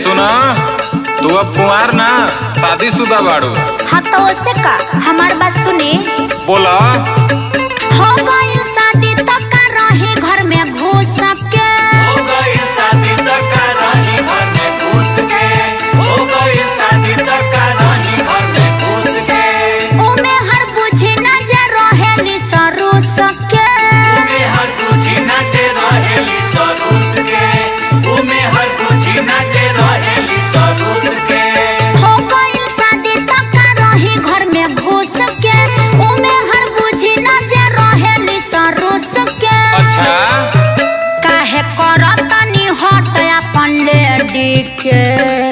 सुना तू अब कुंवार ना शादीशुदा बाड़ू हाँ तो उससे का हमार बात सुने बोला हो गई शादी तो का रहे घर में घुस के हो गई शादी तक का रानी घर में घुस के हो गई शादी तक का रानी घर में घुस के उमे हर बुझे न जा रहेली सरू सके उमे हर तुझी नाचे रहेली सरूस के उमे हर तुझी नाचे रहेली सरूस के हो गई शादी तो का रहे घर में घुस के उमे हर बुझे न जा रहेली सरू सके अच्छा काहे करतनी हट अपन लेडी के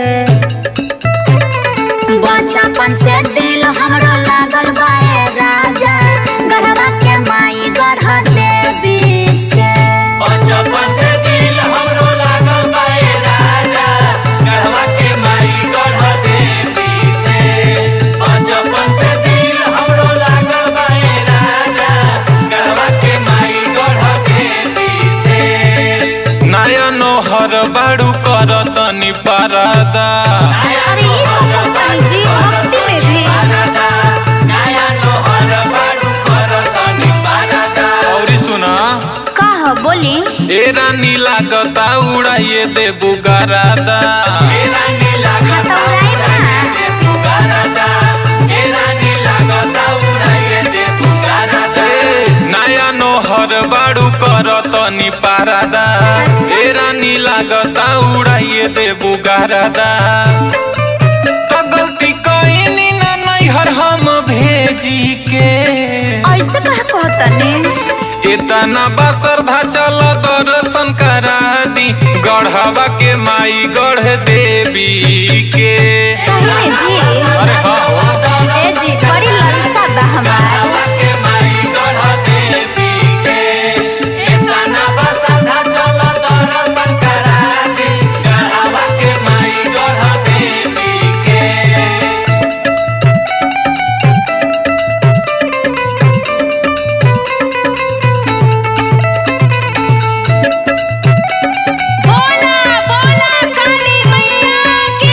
बचपन से दिल हमरो लागल बा ए राजा गढ़वा के माई गढ़ देवी के बचपन से दिल हमरो लागल बा ए राजा गढ़वा के माई गढ़ देवी से बचपन से दिल हमरो लागल बा ए राजा गढ़वा के माई गढ़ देवी से नया नोहर बाड़ू कर तनी पारादा अरे ई तो कहतनी जी भक्ति में भी नया नोहर बारू कर तनी पारदा और सुना कह बोली ए रानी लागता उड़ाइए दे बुगारादा मेरा नीला हाँ तो उड़ाई ना। पुकारदा मेरा नीला गता उड़ाइए दे पुकारदा ए, नया नोहर बाड़ू कर तनी पारादा ए रानी लागता उड़ाइए दे बुगारादा तो गलती कईनी ना नैहर हम भेजी के ऐसे कह कहतनी इतना बसरधा चल दर्शन करा दी गढ़वा के माई गढ़ देवी के सही में जी अरे हाँ हो ए जी बड़ी ललसा बा हमार गढ़वा के माई गढ़ देवी के इतना बसधा चल दर्शन करा दे गढ़वा के माई गढ़ देवी के बोला बोला काली मैया की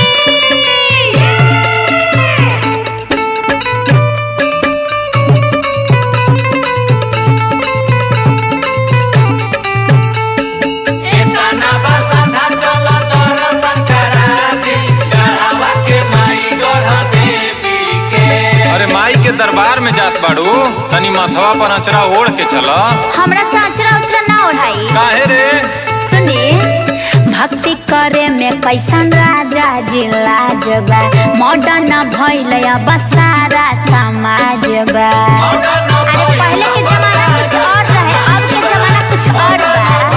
इतना बसधा चल दर्शन करा दे गढ़वा के माई गढ़ देवी के अरे माई के दरबार में जात बाड़ू तनी मथवा पर अचरा ओढ़ के चल हमरा साचरा उचरा ना ओढ़ाई काहे रे सुनी भक्ति करे में कैसन राजा जी लाजबा मॉडर्न भइल अब सारा समाज बा अरे पहले के जमाना कुछ और रहे अब के जमाना कुछ और बा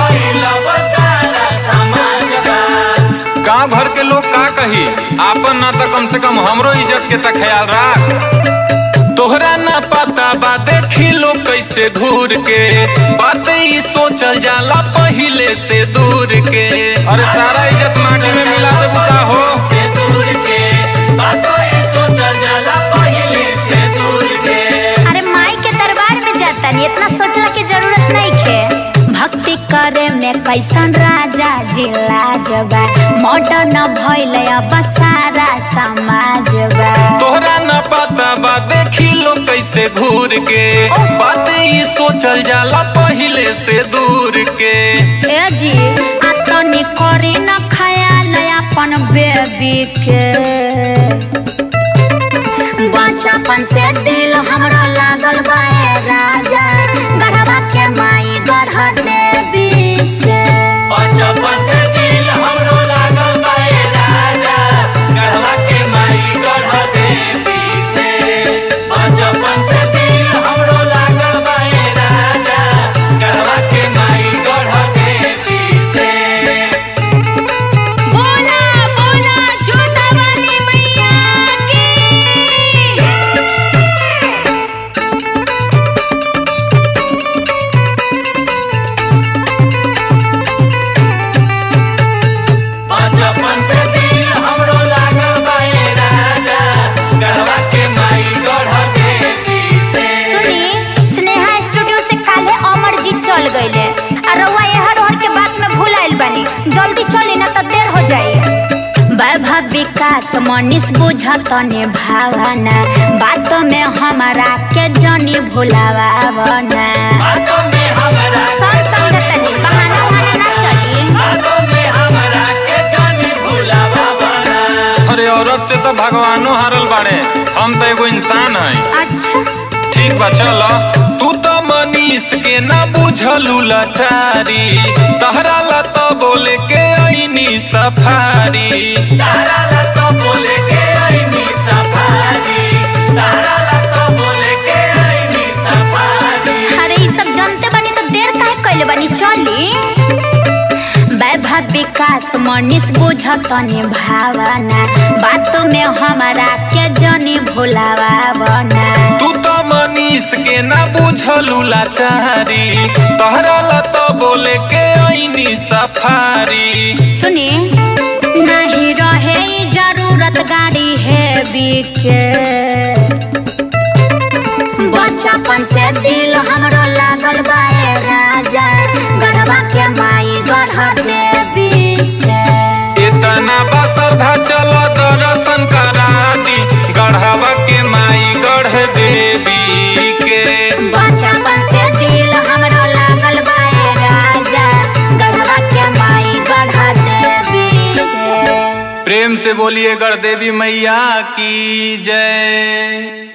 गांव घर के लोग का कही आपन ना तो कम से कम हमरो इज्जत के तक ख्याल राख तोहरा ना पता बा देखी लोग कैसे घूर के बात ही सोचल जाला पहिले से दूर के अरे सारा इज्जत माटी में मिला दे बुका हो अरे माई के दरबार में जाता नहीं इतना सोचला की जरूरत नहीं खे भक्ति करे में कैसन राजा जी लाजबा मॉडर्न भइल अब सारा समाज बा तोहरा ना पता बा देखी लोग कैसे घूर के बात ही सोचल जाला पहिले से दूर के ए जी आतनी करी न खयाल अपन बेबी के बचपन से दिल हमरा लागल बा ए राजा गढ़वा के माई गढ़ देवी से बचपन से दिल हमरो लागल बा ए राजा गढ़वा के माई गढ़ देवी से बचपन से दिल हमरो लागल बा ए राजा गढ़वा के माई गढ़ देवी से बोला बोला जोता वाली मैया की मनीष बुझत ने भावना बात में हमारा के जनी भुलावा बना बातों में हमरा सब समझतनी बहाना बहाना ना चली बातों में हमरा के जानी भुलावा बना अरे औरत से तो भगवानो हारल बाड़े हम तो एगो इंसान है अच्छा ठीक बा चल तू तो मनीष के ना बुझलू लाचारी तहरा ला तो बोले के ऐनी सफारी तारा ला तो बोले के आईनी सफारी तारा ला तो बोले के आईनी सफारी अरे ई सब जानते बनी तो देर काहे कइले बनी चली वैभव विकास मनीष बुझत ने भावना बात में हमारा के जनी भुलावा बना तू तो मनीष के ना बुझलू लाचारी तहरा ला तो बोले के ऐनी सफारी सुनी नहीं रहे ई जरूरत गाड़ी है बिके बचपन से दिल हमरो लागल बाए राजा गढ़वा के माई गढ़ देवी से इतना बा श्रद्धा चल दर्शन करा दी गढ़वा के माई गढ़ देवी के बचपन से दिल हमरो लागल बाए राजा गढ़वा के माई गढ़ देवी से प्रेम से बोलिए गढ़ देवी मैया की जय